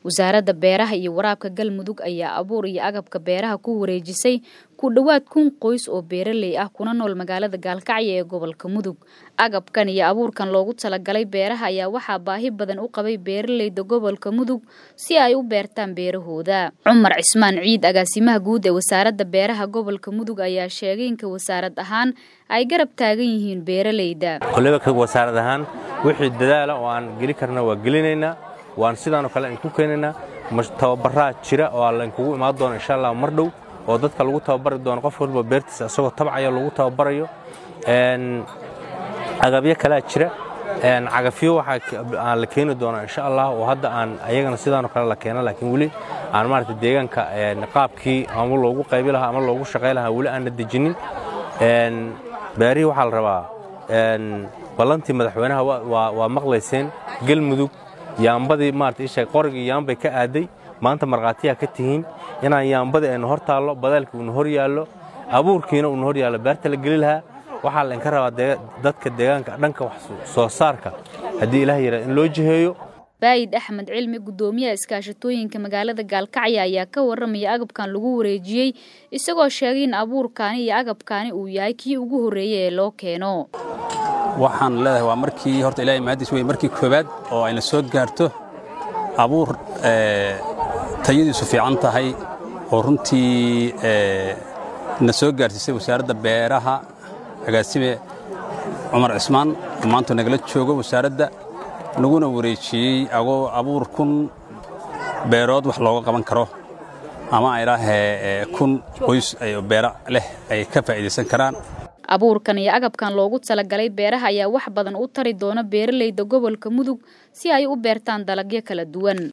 wasaaradda beeraha iyo waraabka galmudug ayaa abuur iyo agabka beeraha ku wareejisay ku dhowaad kun qoys oo beeraley ah kuna nool magaalada gaalkacyo ee gobolka mudug agabkan iyo abuurkan loogu talagalay beeraha ayaa waxaa baahi badan u qabay beeraleyda gobolka mudug si ay u beertaan beerahooda cumar cismaan ciid agaasimaha guud ee wasaaradda beeraha gobolka mudug ayaa sheegay inka wasaarad ahaan ay garab taagan yihiin beeraleyda koleba wasaarad ahaan wixii dadaala oo aan geli karna waa gelinaynaa waan sidaanoo kale idinku keenaynaa tababaraa jira oo laynkugu imaan doono insha allah mar dhow oo dadka lagu tababari doono qof walba beertiisa isagoo tabcaya lagu tababarayo agabyo kalea jira cagafyo waxaa la keeni doonaa insha allah oo hadda aan ayagana sidaanoo kale la keena laakiin weli aan maarata deegaanka qaabkii ama loogu qaybi lahaa ama loogu shaqay lahaa weli aanna dejinin beerihii waxaa la rabaa ballantii madaxweynaha waa maqlayseen galmudug yaambadii maarata isheeg qorigii yaambay ka aaday maanta markhaatiyaa ka tihiin inaan yaambadii aynu hor taallo badaalkii uuna hor yaallo abuurkiina uuna hor yaallo beerta la geli lahaa waxaa laynka rabaa dadka deegaanka dhanka wax soo saarka haddii ilaah yara in loo jiheeyo baayid axmed cilmi guddoomiyaha iskaashatooyinka magaalada gaalkacyo ayaa ka warramaya agabkan lagu wareejiyey isagoo sheegay in abuurkaani iyo agabkaani uu yahay kii ugu horreeyey ee loo keeno waxaan leedahay waa markii horta ilahay mahaddiis wey markii koowaad oo ayna soo gaarto abuur tayadiisu fiican tahay oo runtii na soo gaarsiisay wasaaradda beeraha agaasime cumar cismaan oo maanta nagala joogo wasaaradda naguna wareejiyey agoo abuur kun beerood wax looga qaban karo ama aydhaahee kun qoys beera leh ay ka faa'iidaysan karaan abuurkan iyo agabkan loogu talagalay beeraha ayaa wax badan u tari doona beeraleyda gobolka mudug si ay u beertaan dalagyo kala duwan